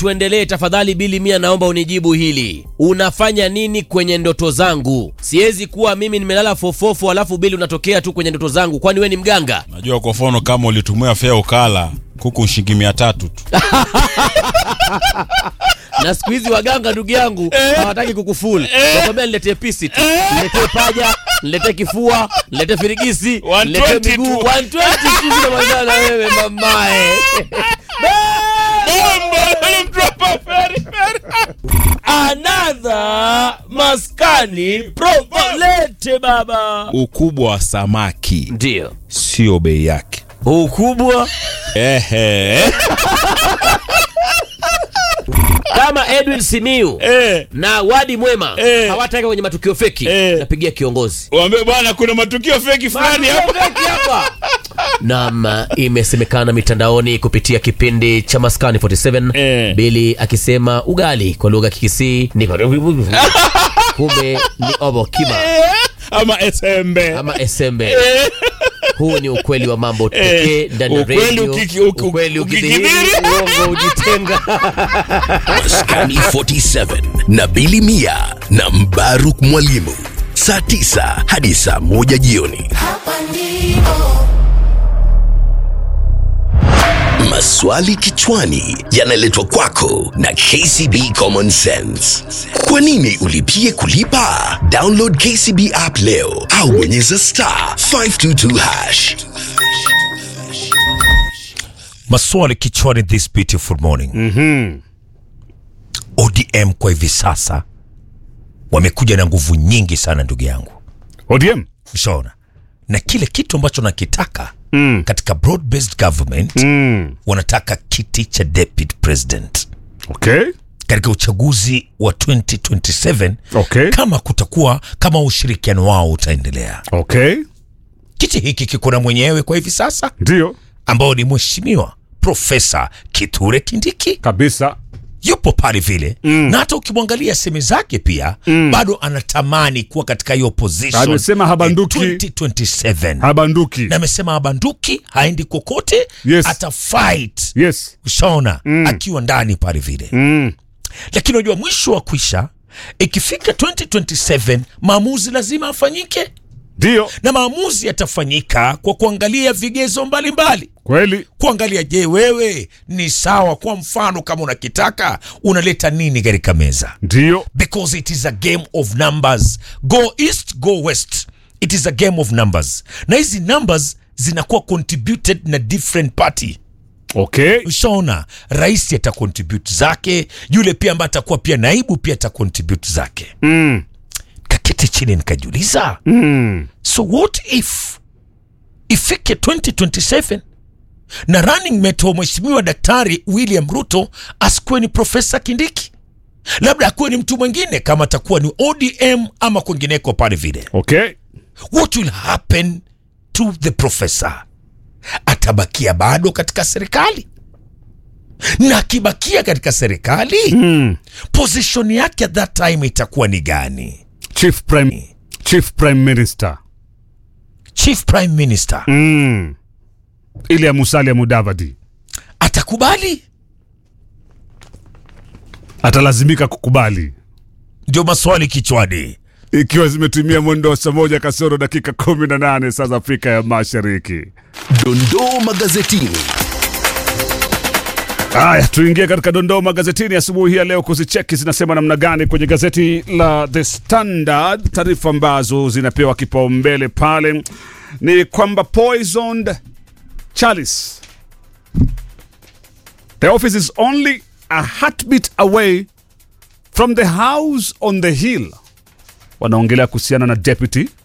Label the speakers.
Speaker 1: tuendelee tafadhali. Bili Mia, naomba unijibu hili, unafanya nini kwenye ndoto zangu? Siwezi kuwa mimi nimelala fofofo alafu Bili unatokea tu kwenye ndoto zangu, kwani we ni mganga?
Speaker 2: Najua kwa mfano kama ulitumia fea ukala kuku shilingi mia tatu tu.
Speaker 1: na siku hizi waganga ndugu yangu hawataki kukufuli, wakwambia niletee pisi tu, niletee paja, niletee kifua, niletee firigisi,
Speaker 2: 120
Speaker 1: niletee miguu
Speaker 2: tu.
Speaker 1: 120 tu zinamalizana na wewe mamae. Another maskani provolete baba,
Speaker 2: Ukubwa wa samaki
Speaker 1: ndio
Speaker 2: sio bei yake.
Speaker 1: ukubwa
Speaker 2: Ehe.
Speaker 1: kama Edwin Simiu
Speaker 2: Eh.
Speaker 1: na Wadi Mwema
Speaker 2: Eh.
Speaker 1: hawataka kwenye matukio feki,
Speaker 2: Eh.
Speaker 1: napigia kiongozi
Speaker 2: Waambie bwana kuna matukio feki fulani hapa.
Speaker 1: Naam, imesemekana mitandaoni kupitia kipindi cha Maskani 47
Speaker 2: Eh.
Speaker 1: Bili akisema ugali kwa lugha ya Kikisii ni kumbe ni obokima
Speaker 2: Ama esembe.
Speaker 1: ama esembe. Huu ni ukweli wa mambo pekee ndani ya
Speaker 2: Ukweli
Speaker 1: radio.
Speaker 2: ukiki- uki-
Speaker 1: Ukweli ukidhihiri,
Speaker 2: ukikidhiri.
Speaker 1: uongo ujitenga.
Speaker 3: Maskani 47 na Bili Mia na Mbaruk Mwalimu saa 9 hadi saa 1 jioni.
Speaker 4: Hapa ndipo
Speaker 3: Maswali kichwani yanaletwa kwako na KCB Common Sense. Kwa nini ulipie kulipa? Download KCB app leo au bonyeza star 522 hash.
Speaker 5: maswali kichwani this beautiful morning odm kwa hivi sasa wamekuja na nguvu nyingi sana ndugu yangu
Speaker 6: ODM
Speaker 5: ushaona na kile kitu ambacho nakitaka
Speaker 6: mm.
Speaker 5: katika broad based government
Speaker 6: Mm.
Speaker 5: wanataka kiti cha deputy president
Speaker 6: Okay.
Speaker 5: katika uchaguzi wa 2027
Speaker 6: Okay.
Speaker 5: kama kutakuwa kama ushirikiano wao utaendelea
Speaker 6: Okay.
Speaker 5: kiti hiki kiko na mwenyewe kwa hivi sasa
Speaker 6: Ndio
Speaker 5: ambao ni mheshimiwa profesa kiture kindiki
Speaker 6: kabisa.
Speaker 5: yupo pale vile mm. na hata ukimwangalia seme zake pia mm. bado anatamani kuwa katika hiyo position
Speaker 6: Amesema habanduki.
Speaker 5: eh, 2027
Speaker 6: Habanduki.
Speaker 5: na amesema habanduki haendi kokote
Speaker 6: Yes.
Speaker 5: ata fight
Speaker 6: Yes.
Speaker 5: ushaona mm. akiwa ndani pale vile
Speaker 6: Mm.
Speaker 5: lakini unajua mwisho wa kwisha ikifika 2027 maamuzi lazima afanyike
Speaker 6: Ndio
Speaker 5: na maamuzi yatafanyika kwa kuangalia vigezo mbalimbali
Speaker 6: kweli.
Speaker 5: kuangalia je wewe ni sawa kwa mfano kama unakitaka unaleta nini katika meza
Speaker 6: Ndio
Speaker 5: because it is a game of numbers go east go west it is a game of numbers na hizi numbers zinakuwa contributed na different party
Speaker 6: okay.
Speaker 5: ushaona rais atacontribute zake yule pia ambaye atakuwa pia naibu pia atacontribute zake
Speaker 6: Mm.
Speaker 5: kaketi chini nikajiuliza
Speaker 6: Mm.
Speaker 5: so what if ifike 2027 na running mate wa mheshimiwa daktari william ruto asikuwe ni profesa kindiki labda akuwe ni mtu mwingine kama atakuwa ni odm ama kwingineko pale vile
Speaker 6: Okay.
Speaker 5: what will happen to the professor atabakia bado katika serikali na akibakia katika serikali
Speaker 6: Mm.
Speaker 5: position yake at that time itakuwa ni gani
Speaker 6: Chief Prime Chief Prime Minister.
Speaker 5: chief prime minister
Speaker 6: Mm. Ile ya Musalia Mudavadi
Speaker 5: atakubali
Speaker 6: atalazimika kukubali
Speaker 5: ndio maswali kichwani
Speaker 6: ikiwa zimetumia mwendo wa saa moja kasoro dakika kumi na nane saa za Afrika ya Mashariki.
Speaker 3: Dondoo magazetini.
Speaker 6: Haya, tuingie katika dondoo magazetini asubuhi hii ya leo kuzicheki zinasema namna gani kwenye gazeti la The Standard. Taarifa ambazo zinapewa kipaumbele pale ni kwamba poisoned chalice, the office is only a heartbeat away from the house on the hill. Wanaongelea kuhusiana na deputy